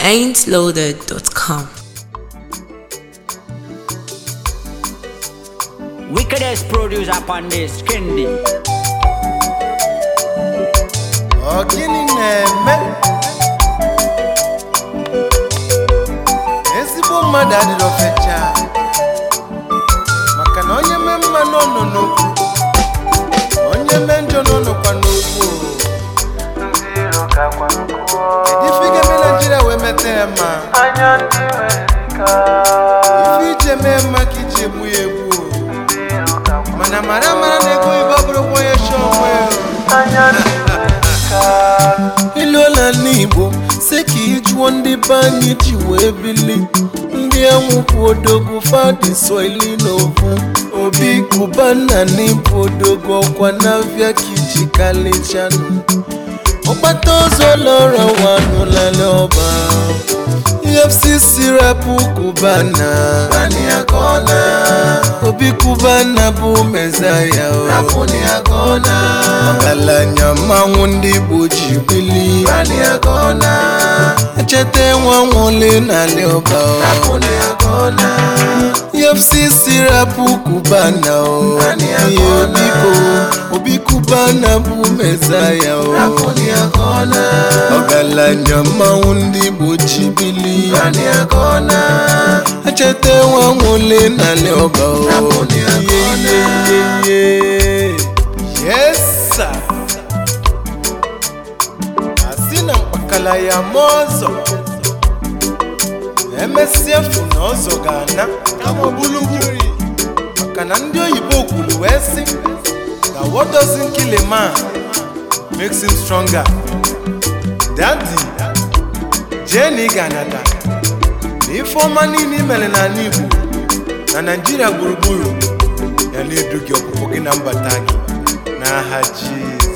ain'tloaded.com. Wickedest producer upon this, Kendi. Ọ gịnị na-eme? Ezigbo mmadụ adịrọ fecha maka na onye mee mma nọ nọ n'okwu onye mee njọ nọ nọkwa n'okwu kedu ife ga-eme Naijiria wee meta ya ma ife ije mee mma ka iji egbu ya egbu mana mara mara na ego ibe ọ bụrụkwa onye chọọ onwe ya iluola n'igbo si ka ịjụọ ndị be anyị ji wee bili ndị anwụpụ odogwu fadi soili n'ovu obi kubanna n'ịbụ odogwu ọkwa n'avịa ka iji kalichanụ ọgbata ọzọ lọrọ wanụlala ọba efcc rapụ kubana obi kubana bụ mezaya ọgaranya mmanwụ ndị igbo ji bili echeta nwa nwole n'ala ọba efcc rapụ kubana o ihe biko obi kubana bụ mezaya o ọgaranya mmanwụ ndị igbo ji bili echeta nwa nwole n'ala ọba o ihe ihe ihe ihe yes sir. asị na mkpakala ya ma ọzọ emesịa fụ na ọzọ ga-ana kama bulugburu maka na ndị oyibo kwuru wee sị na what doesn't kill a man makes him stronger dadi jee na ị ga-anata na ife ọma niile i mere n'ala igbo na naijiria gburugburu ya na-edu gị ọpụpụ gị na mbata gị n'aha jizọs